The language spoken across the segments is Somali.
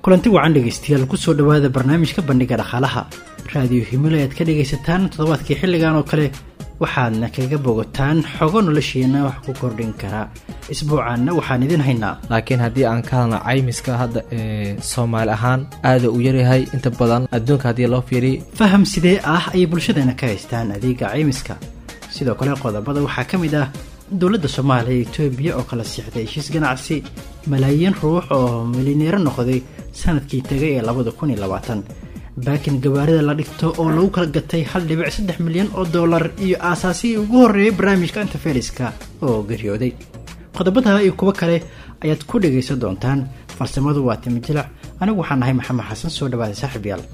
kulanti wacan dhegaystayaal kusoo dhowaada barnaamijka bandhiga dhaqaalaha raadiyo himilo ayaad ka dhegaysataan toddobaadkii xilligan oo kale waxaadna kaga bogataan xogo noloshiina wax ku kordhin karaa isbuucaanna waxaan idin haynaa laakiin haddii aan ka hadlno caymiska hadda ee soomaali ahaan aada u yaryahay inta badan adduunka haddii loo fiiriy faham sidee ah ayay bulshadeena ka haystaan adeega caymiska sidoo kale qodobada waxaa ka mid ah dowladda soomaaliya iyo etoobiya oo kala siixday heshiis ganacsi malaayiin ruux oo milineero noqday sanadkii tegay ee labada kun iyo labaatan baakin gawaarida la dhigto oo lagu kala gatay hal dhibic saddex milyan oo dollar iyo aasaasihii ugu horreeyay barnaamijka interferiska oo geryooday qodobada iyo kuwo kale ayaad ku dhagaysan doontaan farsamadu waa timi jilac anigu waxaan nahay maxamed xasan soo dhawaada saaxiib yaal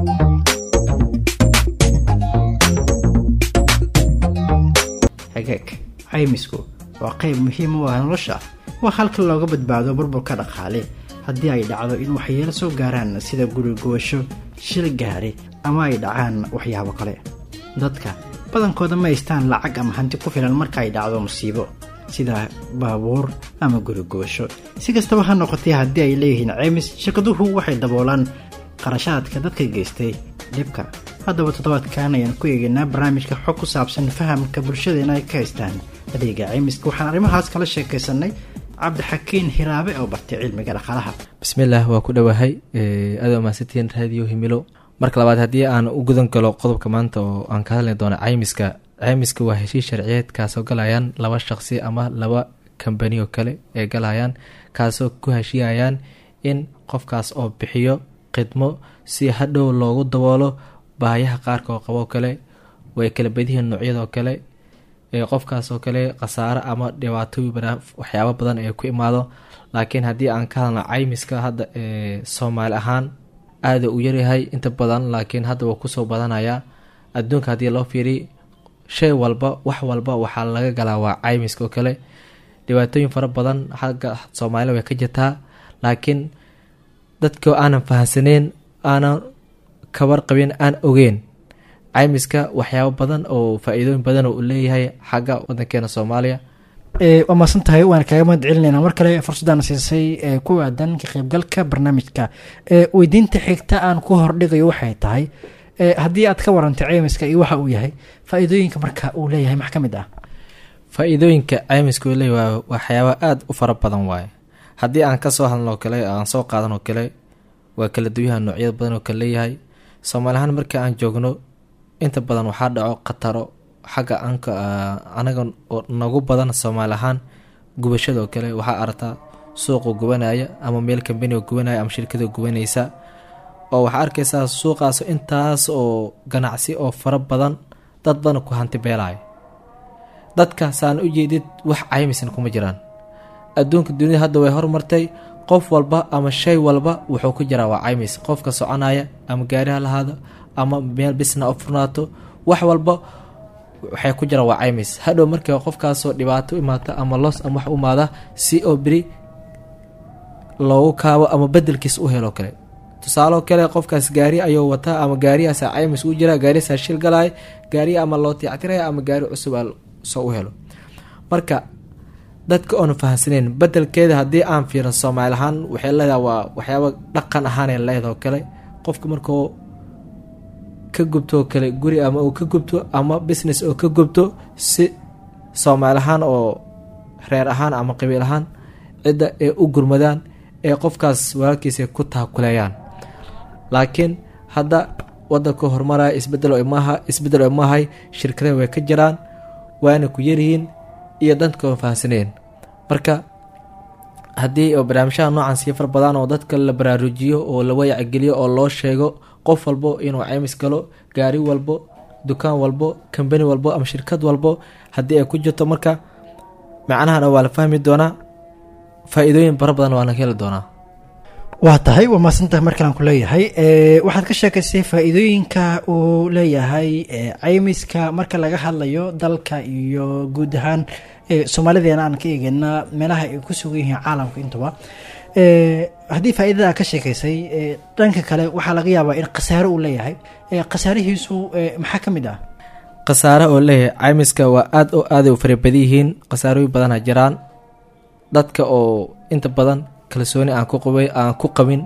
hagaag caymisku waa qayb muhiim u ah nolosha waa halka looga badbaado burburka dhaqaale haddii ay dhacdo in waxyeelo soo gaaraan sida guri gubasho shil gaari ama ay dhacaan waxyaabo kale dadka badankooda ma haystaan lacag ama hanti ku filan marka ay dhacdo musiibo sida baabuur ama guri gubasho si kastaba ha noqotay haddii ay leeyihiin ceymis shirkaduhu waxay daboolaan qarashaadka dadka geystay dhibka haddaba toddobaadkan ayaan ku eegaynaa barnaamijka xog ku saabsan fahamka bulshadeena ay ka haystaan adeega ceymiska waxaan arrimahaas kala sheekaysanay cabdixakiin hiraabe oo bartay cilmiga dhaqaalaha bismillaah waa ku dhowahay aadoo mahadsantiin raadiyo himilo marka labaad haddii aan u gudan galo qodobka maanta oo aan ka hadli doono caymiska caymiska waa heshiis sharciyeed kaasoo galayaan laba shaqsi ama laba kambani oo kale ee galayaan kaasoo ku heshiyayaan in qofkaas oo bixiyo khidmo si hadhow loogu daboolo baayaha qaarka oo qaboo kale way kala badihiin noocyadoo kale ee qofkaas oo kale khasaaro ama dhibaatooyi waxyaabo badan ee ku imaado laakiin haddii aan ka hadlno caymiska hadda ee soomaali ahaan aada u yaryahay inta badan laakiin hadda waa kusoo badanaya adduunka haddii loo fiiriy shay walba wax walba waxaa laga galaa waa caymiska oo kale dhibaatooyin fara badan xagga soomaalida way ka jirtaa laakiin dadka aanan fahansaneyn aanan kabarqabin aan ogeyn caymiska waxyaabo badan oo faa-iidooyin badan oo u leeyahay xagga wadankeena soomaaliya waa maasan tahay waan kaaga mahad celinayna mar kale fursaddaana siisay ee ku aadan ka qaybgalka barnaamijka weydiinta xigta aan ku hordhigayo waxay tahay haddii aad ka warantay ceymiska iyo waxa uu yahay faa-iidooyinka marka uu leeyahay max ka mid ah faa-iidooyinka caymiska uu leeyahay waa waxyaaba aada u fara badan waaye haddii aan kasoo hadlno kale aan soo qaadan oo kale waa kala duyaha noocyada badan oo kale leeyahay soomaali ahaan marka aan joogno inta badan waxaa dhaco khataro xagga anka anaga nagu badan soomaali ahaan gubashada oo kale waxaa aragtaa suuqu gubanaya ama meel kambaniga gubanaya ama shirkada gubanaysa oo waxaa arkaysaa suuqaas intaas oo ganacsi oo fara badan dad badan ku hanti beelaya dadka saan u jeedid wax caymisan kuma jiraan adduunka dunida hadda way hormartay qof walba ama shay walba wuxuu ku jiraa waa caymis qofka soconaya ama gaari ha lahaado ama meel bisna u furnaato wax walba waxay ku jiraan waa caymis hadhow markii qofkaasoo dhibaato imaata ama los ama wax u imaada si oo beri loogu kaabo ama bedelkiis u helo kale tusaaloo kale qofkaas gaari ayuu wataa ama gaariyaasa caymis u jira gaariyaasa shil galay gaari ama loo tiictiraya ama gaari cusub soo u helo marka dadka oonu fahamsaneyn bedelkeeda haddii aan fiirin soomaali ahaan waxay leedahay waa waxyaaba dhaqan ahaanay leedaho kale qofka markuu ka gubto oo kale guri ama uu ka gubto ama business oo ka gubto si soomaali ahaan oo reer ahaan ama qabiil ahaan cidda ee u gurmadaan ee qofkaas walaalkiisa ku taakuleeyaan laakiin hadda wadanka horumaraya isbedel maaha isbedel oo maahay shirkadaha way ka jiraan waana ku yaryihiin iyo dadka oo fahamsaneen marka haddii oo barnaamijyaha noocan sii far badan oo dadka la baraarujiyo oo la wayacgeliyo oo loo sheego qof walbo inuu caymis galo gaari walbo dukaan walbo kambani walbo ama shirkad walbo haddii ay ku jirto marka macnahana waa la fahmi doonaa faa-iidooyin fara badan waa la heli doonaa waa tahay waa maasantahay markalaan ku leeyahay waxaad ka sheekaysay faa-iidooyinka uu leeyahay caymiska marka laga hadlayo dalka iyo guud ahaan soomaalideena aan ka eegeyna meelaha ay ku sugan yihiin caalamka intuba haddii faa-iidada ka sheekaysay dhanka kale waxaa laga yaabaa in khasaaro uu leeyahay khasaarihiisu maxaa ka mid ah khasaare oo leeyahay caymiska waa aada oo aaday u farabadi yihiin khasaarooyin badana jiraan dadka oo inta badan kalsooni aan ku qabay aan ku qabin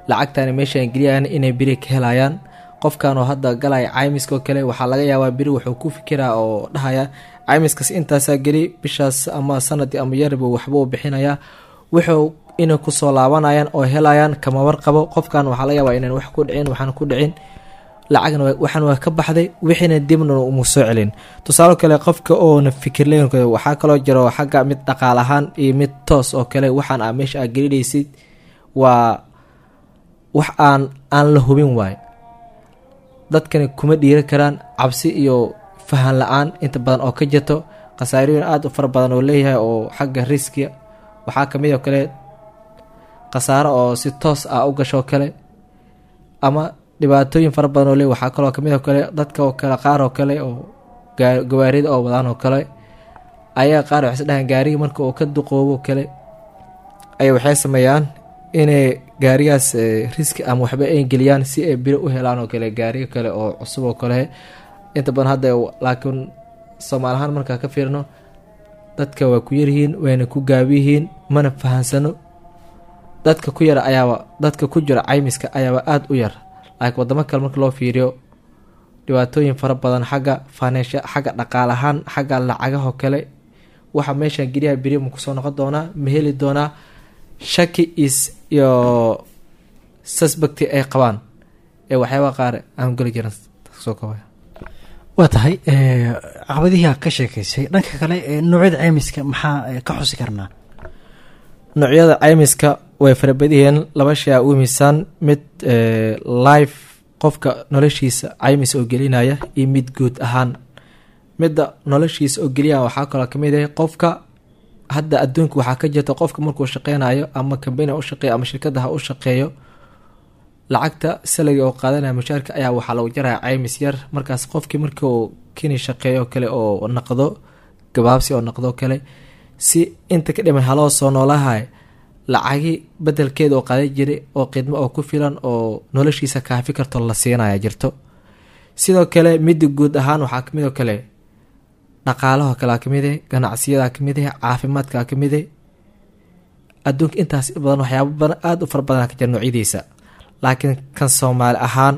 lacagtani meeshaan geliyaan inay beri ka helayaan qofkan oo hadda galaya caymiska oo kale waxaa laga yaabaa beri wuxuu ku fikiraa oo dhahaya caymiskas intaasaa geli bishaas ama sanadii ama yarba waxba u bixinayaa wuxuu inay kusoo laabanayaan oo helayaan kama warqabo qofkan waxaa laga yaabaa inaan wax ku dhicin waxaan ku dhicin lacagna waxaan waa ka baxday wixiina dibna uma soo celin tusaalo kale qofka oona fikirleyn waxaa kaloo jiro xagga mid dhaqaal ahaan iyo mid toos oo kale waxaan a meesha aa gelinaysid waa wax aan aan la hubin waayo dadkani kuma dhiiri karaan cabsi iyo fahan la-aan inta badan oo ka jirto khasaarooyin aada u fara badan oo leeyahay oo xagga riskiga waxaa kamid oo kale khasaaro oo si toos ah u gasho kale ama dhibaatooyin fara badan oo le waxaa kaloo kamid oo kale dadka oo kale qaar oo kale oo gawaarida oo wadaan oo kale ayaa qaar waxay isdhahaan gaarigii marka uu ka duqoobo kale ay waxay sameeyaan inay gaarigaas riski ama waxba ay geliyaan si ay biro u helaan oo kale gaariga kale oo cusub oo kale inta badan hadda laakiin soomaal ahaan markaa ka fiirno dadka waa ku yaryihiin wayna ku gaabiyihiin mana fahansano dadka ku yara ayaaba dadka ku jira caymiska ayaaba aada u yar laakiin wadamo kale marka loo fiiriyo dhibaatooyin fara badan xagga faneesha xagga dhaqaal ahaan xagga lacagahoo kale waxa meeshaan geliyaha beri ma kusoo noqon doonaa ma heli doonaa shaki is iyo suspecti ay qabaan ee waxyaabaha qaar aan geli jiran soo koobaya waa tahay caqabadihii aa ka sheekeysay dhanka kale noocyada caymiska maxaa ka xusi karnaa noocyada caymiska way farabadiyeen laba shay a u miisaan mid life qofka noloshiisa caymis oo gelinaya iyo mid guud ahaan midda noloshiisa oo geliya waxaa kaloo kamid ah qofka hadda adduunka waxaa ka jirta qofka markuu shaqeynayo ama kambani u shaqeeyo ama shirkada ha u shaqeeyo lacagta salagi oo qaadanaya mushaarka ayaa waxaa lagu jaraya caymis yar markaas qofkii markii uu kini shaqeeyo kale oo naqdo gabaabsi oo naqdo kale si inta ka dhiman haloo soo noolahay lacagi bedelkeeda oo qaadan jiray oo khidmo oo ku filan oo noloshiisa kaafi karto la siinaya jirto sidoo kale midda guud ahaan waxaa kamid oo kale dhaqaalaho kalea kamid ah ganacsiyada kamid ah caafimaadka kamid ah adduunka intaas badan waxyaaba badan aada u fara badan ka jira noocyadiisa laakiin kan soomaali ahaan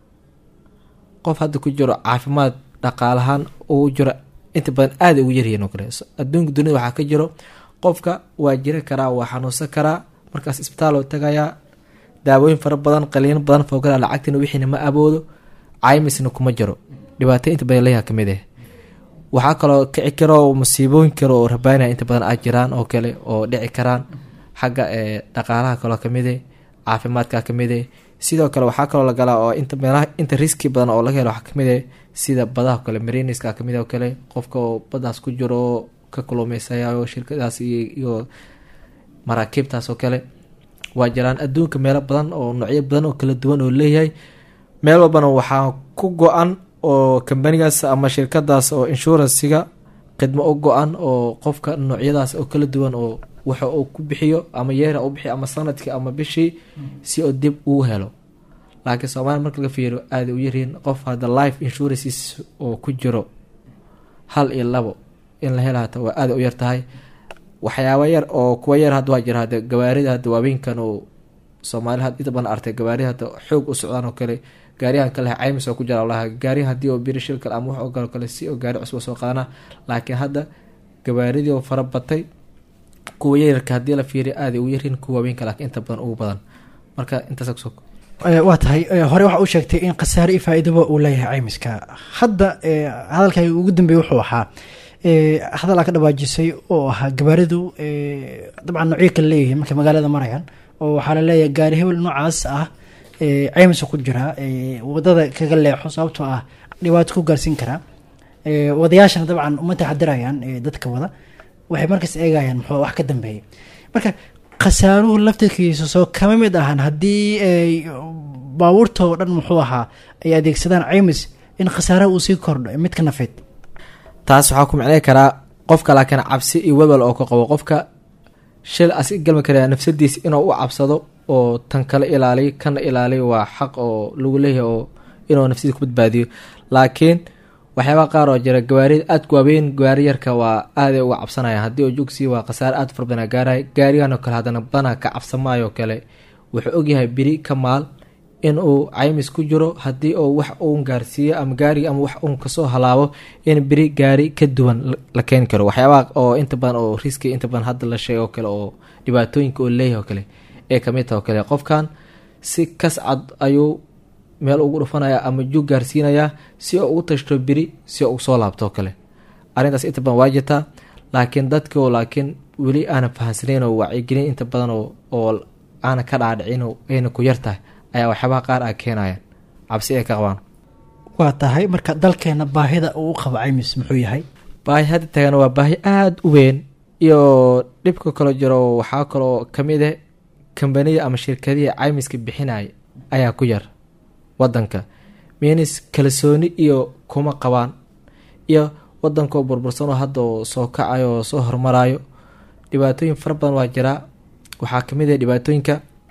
qof hadda ku jiro caafimaad dhaqaalahaan uu jiro inta badan aada ugu yaryihiin oo kale adduunka dunida waxaa ka jiro qofka waa jiri karaa waa xanuunsan karaa markaas isbitaal oo tagayaa daawooyin fara badan qaliino badan foogada lacagtina wixiina ma aboodo caymisna kuma jiro dhibaatay inta badan leeyaha kamid ah waxaa kaloo kici karo musiibooyin kale oo rabaanaya inta badan a jiraan oo kale oo dhici karaan xagga dhaqaalaha kaloo kamid ah caafimaadka kamid ah sidoo kale waxaa kaloo lagalaa oo inta meelaha inta riski badan oo laga helo waxaa kamid ah sida badaha kale mariniska kamid oo kale qofka oo badaas ku jiro ka kulumeysayayo shirkadaas iyo maraakiibtaas oo kale waa jiraan adduunka meelo badan oo noocyo badan oo kala duwan oo leeyahay meel walbana waxaa ku go-an oo kambanigaas ama shirkadaas oo inshuransiga khidmo u go-an oo qofka noocyadaas oo kala duwan oo waxa uu ku bixiyo ama yeera u bixiyo ama sanadkii ama bishii si oo dib uu helo laakiin soomaaliya marka laga fiiriyo aaday u yaryihiin qof hadda life insurances oo ku jiro hal iyo labo in la hela hata waa aada u yar tahay waxyaaba yar oo kuwa yar hadda waa jira hade gawaarida hadda waaweynkan oo soomaali had inta badan artay gawaarida hadda xoog u socdaan oo kale gaariyahan kale caymis oo ku jira laha gaariyan hadii oo biri shilkal ama wax oo galo kale si oo gaari cusub soo qaadana laakiin hadda gawaaridii oo fara batay kuwa yararka haddii la fiiriyo aaday ugu yaryihin kuwa waaweynka laakiin inta badan ugu badan marka intaas kusoo waa tahay hore waxaa u sheegtay in khasaare iyo faa-iidaba uu leeyahay caymiska hadda hadalkay ugu dambeeyey wuxuu ahaa hadal aa ka dhawaajisay oo ahaa gabaaridu dabcan noocyo kale leeyihiin markay magaalada marayaan oo waxaa la leeyahay gaari hebel noocaas ah caymiska ku jira wadada kaga leexo sababtoo ah dhibaato ku gaarsiin karaa wadayaashana dabcan uma taxadirayaan dadka wada waxay markaas eegayaan muxuu wax ka dambeeyay marka khasaaruhu laftirkiisa soo kama mid ahan haddii baabuurta oo dhan muxuu ahaa ay adeegsadaan caymis in khasaaraha uu sii kordho mid ka nafeed taas waxaa ku micnay karaa qofka laakiin cabsi iyo welwel oo ka qabo qofka shil asi galmi karaa nafsadiisa inuu u cabsado oo tan kala ilaaliyo kana ilaaliyo waa xaq oo lagu leeyahay oo inuu nafsadiisa ku badbaadiyo laakiin waxyaabaa qaar oo jira gawaarida aada waaweyn gawaari yarka waa aaday uga cabsanaya haddii oo joogsi waa khasaare aada fara badan gaaraya gaarigan oo kale haddana badanaa ka cabsamaayo kale wuxuu ogyahay beri ka maal inuu caymis ku jiro haddii uu wax uun gaarsiiyo ama gaariga ama wax uun kasoo halaabo in beri gaari ka duwan la keeni karo waxyaabaha oo inta badan oo riski inta badan hadda la sheega oo kale oo dhibaatooyinka oo leeyahay oo kale ee kamid taha oo kale qofkan si kas cad ayuu meel ugu dhufanaya ama jug gaarsiinayaa si oo ugu tashto beri si oo ugu soo laabto oo kale arrintaas inta badan waa jirtaa laakiin dadkoo laakiin weli aana fahansaneyn oo wacyigelin inta badan oo aana ka dhaadhicin ayna ku yar tahay ayaa waxyaabaha qaar a keenayaan cabsi ay ka qabaan waa tahay marka dalkeena baahida uu u qabo caymis muxuu yahay baahi hadda taagana waa baahi aada u weyn iyo dhibka kalo jiro waxaa kaloo kamid ah kambanida ama shirkadihii caymiska bixinaya ayaa ku yar wadanka minis kalsooni iyo kuma qabaan iyo wadankoo burbursanoo hadda oo soo kacayo oo soo hormarayo dhibaatooyin fara badan waa jiraa waxaa kamid ah dhibaatooyinka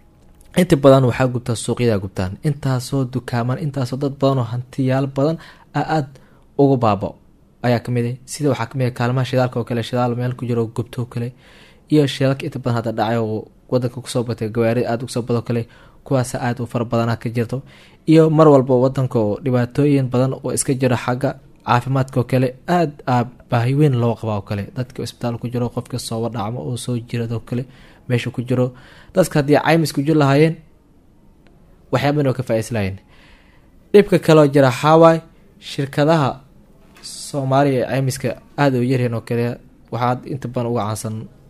inta badan waxaa gubtaa suuqyada gubtaan intaasoo dukaaman intaasoo dad badan oo hantiyaal badan a aada ugu baabo ayaa kamid ah sida waxaa kamid ah kaalmaha shidaalka oo kale shidaal meel ku jiro gubto oo kale iyo shidaalka inta badan hadda dhacay oo wadanka kusoo batay gawaarida aada ugusoo badoo kale kuwaasa aada u fara badana ka jirto iyo mar walba wadanka oo dhibaatooyin badan oo iska jiro xagga caafimaadka oo kale aada a baahi weyn loo qabaa oo kale dadka isbitaal ku jiro qofka sooba dhacmo oo soo jirado kale meesha ku jiro dadka haddii caymis ku jir lahaayeen waxyaaban oo ka faa-iislahayen dhibka kaloo jira xaawaay shirkadaha soomaaliya ee caymiska aada u yaryahin oo kale waxaa inta badan uga caansan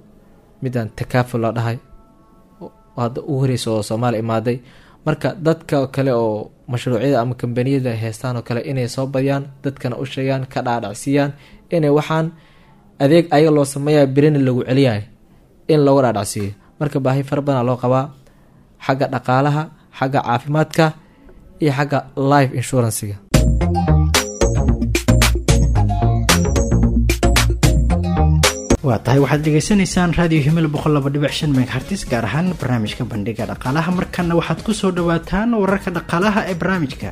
midaan takaaful la dhahay hadda ugu horeysa oo soomaaliya imaaday marka dadka kale oo mashruucyada ama kambaniyada heestaan oo kale inay soo badiyaan dadkana u sheegaan ka dhaadhacsiiyaan inay waxaan adeeg ayaga loo sameeya berina lagu celiyayo in looga dhaadhacsiiyo marka baahi fara badana loo qabaa xagga dhaqaalaha xagga caafimaadka iyo xagga life insuranciga waa tahay waxaad dhegaysanaysaan raadiyo himil boqol laba dhibic shan megahartis gaar ahaan barnaamijka bandhiga dhaqaalaha markana waxaad ku soo dhawaataan wararka dhaqaalaha ee barnaamijka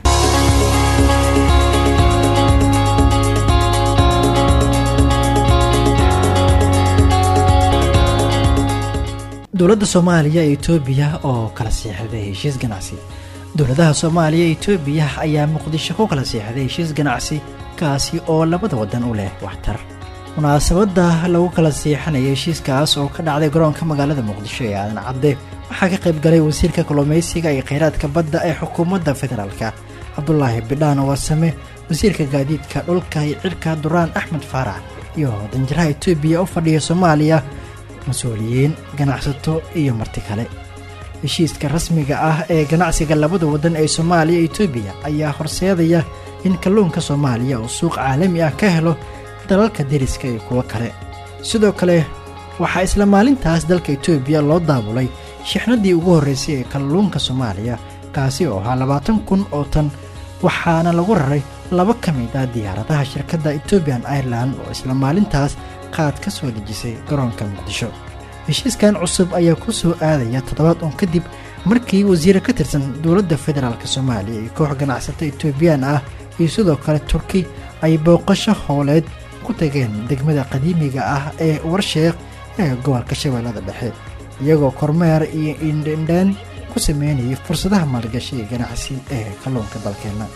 dowladda soomaaliya ee etoobiya oo kala siixday heshiis ganacsi dowladaha soomaaliya ee etoobiya ayaa muqdisho ku kala siixday heshiis ganacsi kaasi oo labada waddan u leh waxtar munaasabadda lagu kala siixanaya heshiiskaas oo ka dhacday garoonka magaalada muqdisho ee aadan cadde waxaa ka qayb galay wasiirka kalluumaysiga iyo kheyraadka badda ee xukuumadda federaalka cabdulaahi bidhaan waasame wasiirka gaadiidka dhulka iyo cirka duraan axmed faarax iyo danjiraha etoobiya u fadhiya soomaaliya mas-uuliyiin ganacsato iyo marti kale heshiiska rasmiga ah ee ganacsiga labada waddan ee soomaaliya iyo etoobiya ayaa horseedaya in kalluunka soomaaliya uu suuq caalami ah ka helo dalalka deriska iyo kuwo kale sidoo kale waxaa isla maalintaas dalka etoobiya loo daabulay shixnadii ugu horraysay ee kalluunka soomaaliya kaasi oo ahaa labaatan kun oo tan waxaana lagu raray laba ka mid ah diyaaradaha shirkadda etobian ireland oo isla maalintaas qaad ka soo dejisay garoonka muqdisho heshiiskan cusub ayaa ku soo aadaya toddobaad uun kadib markii wasiire ka tirsan dowladda federaalk soomaaliya iyo koox ganacsato etoobiyaan ah iyo sidoo kale turki ay booqasho hooleed ku tageen degmada qadiimiga ah ee warsheekh ee gobolka shabeellada dhexe iyagoo kormeer iyo indhendhaan ku sameynayay fursadaha maalgashi ee ganacsi ee kalluunka dalkeenna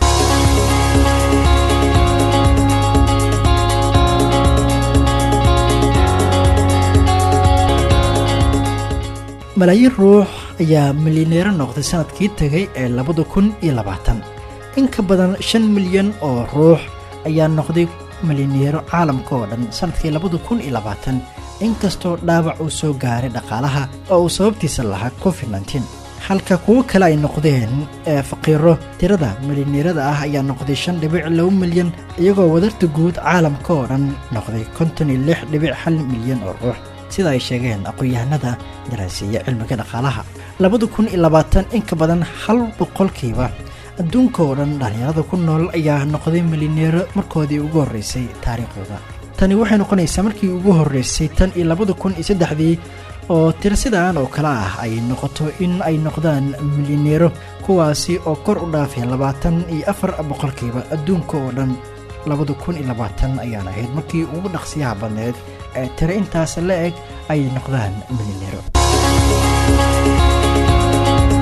malaayiin ruux ayaa milyaneero noqday sanadkii tegay ee labada kun iyo labaatan in ka badan shan milyan oo ruux ayaa noqday milyaneero caalamka oo dhan sanadkii labada kun iyo labaatan inkastoo dhaawac uu soo gaaray dhaqaalaha oo uu sababtiisa lahaa covid nteen halka kuwo kale ay noqdeen ee faqiiro tirada milyaneerada ah ayaa noqday shan dhibic laba milyan iyagoo wadarta guud caalamka oo dhan noqday konton iyo lix dhibic hal milyan oo ruux sida ay sheegeen aqoon-yahanada daraasiiya cilmiga dhaqaalaha labada kun iyo labaatan in ka badan hal boqolkiiba adduunka oo dhan dhallinyarada ku nool ayaa noqday milyaneero markoodii ugu horreysay taariikhdooda tani waxay noqonaysaa markii ugu horreysay tan iyo labada kun iyo saddexdii oo tiro sidaan oo kale ah ay noqoto in ay noqdaan milyaneero kuwaasi oo kor u dhaafay labaatan iyo afar boqolkiiba adduunka oo dhan labada kun iyo labaatan ayaan ahayd markii ugu dhaqsiyaha badneed ee tiro intaas la eg ay noqdaan milyaneero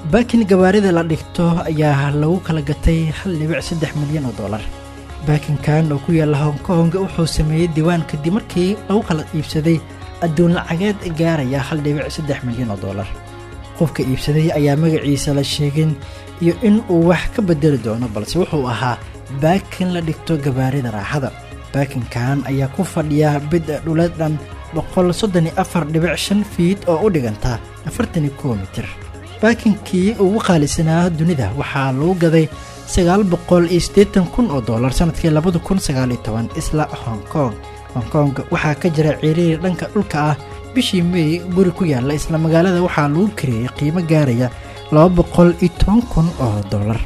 baakin gawaarida la dhigto ayaa lagu kala gatay hal dhibic saddex milyan oo dollar baakinkan oo ku yaalla hong kong wuxuu sameeyey diiwaan kadib markii lagu kala iibsaday adduun lacageed gaaraya hal dhibic saddex milyan oo dollar qofka iibsaday ayaa magaciisa la sheegin iyo in uu wax ka bedeli doono balse wuxuu ahaa baakin la dhigto gabaarida raaxada baakinkan ayaa ku fadhiya bid dhuleed dhan boqol soddon iyo afar dhibic shan fiid oo u dhiganta afartan iyo kow mitir baakinkii ugu qaalisanaa dunida waxaa lagu gaday sagaal boqol iyo siddeetan kun oo dollar sanadkii labada kun sagaal iyo toban isla hong kong hong kong waxaa ka jira ciriiri dhanka dhulka ah bishii meey guri ku yaalla isla magaalada waxaa lagu kareeyey qiimo gaaraya laba boqol iyo toban kun oo dollar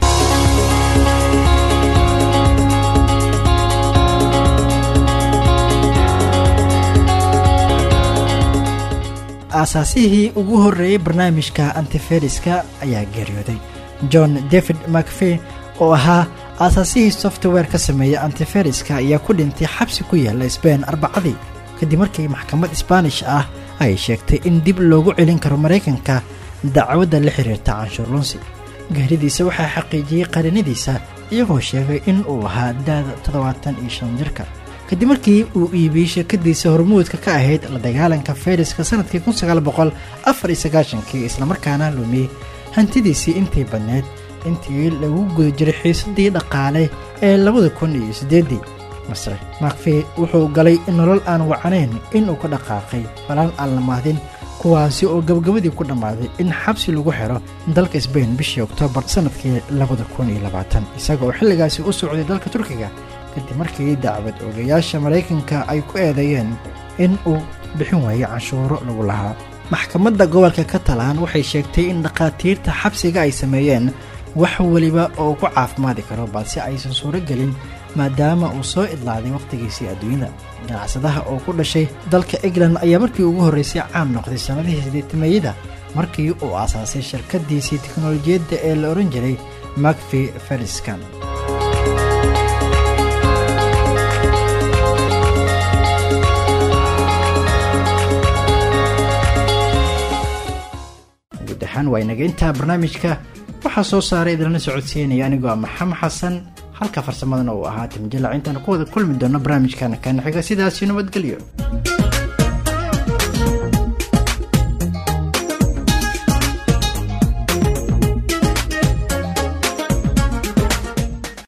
aasaasihii ugu horreeyey barnaamijka antiferiska ayaa geeriyooday john david macfey oo ahaa aasaasihii software ka sameeya antiferiska ayaa ku dhintay xabsi ku yaalla sbain arbacadii kadib markii maxkamad sbaanish ah ay sheegtay in dib loogu celin karo maraykanka dacwadda la xiriirta canshuur lunsi gaaridiisa waxaa xaqiijiyey qarinadiisa iyagoo sheegay in uu ahaa daada toddobaatan iyo shan jirka kadib markii uu iibiyey shirkadiisa hormuudka ka ahayd la dagaalanka fayraska sanadkii kun sagaal boqol afar iyo sagaashankii islamarkaana lumiyey hantidiisii intii badneed intii lagu guda jiray xiisadii dhaqaale ee labada kun iyo siddeeddii masre makfey wuxuu galay nolol aan wacanayn inuu ka dhaqaaqay falaan aan lamaadin kuwaasi oo gabagabadii ku dhammaaday in xabsi lagu xiro dalka sbain bishii oktoobar sanadkii labada kun iyo labaatan isaga oo xilligaasi u socday dalka turkiga kadib markii dacwad ogayaasha maraykanka ay ku eedeeyeen in uu bixin waayey canshuuro lagu lahaa maxkamadda gobolka catalan waxay sheegtay in dhakhaatiirta xabsiga ay sameeyeen wax weliba oo ku caafimaadi karo balse aysan suuro gelin maadaama uu soo idlaaday wakhtigiisii adduunyada ganacsadaha oo ku dhashay dalka england ayaa markii ugu horraysay caan noqday sannadihii sideetameeyada markii uu aasaasay shirkadiisii teknolojiyadda ee la odhan jiray macfey feriskan guud ahaan waa inaga intaa barnaamijka waxaa soo saaray idinlana socodsiinaya anigoo ah maxamed xasan halka farsamadana uu ahaa timjalac intaan ku wada kulmi doono barnaamijkana kana xiga sidaasi nabadgelyo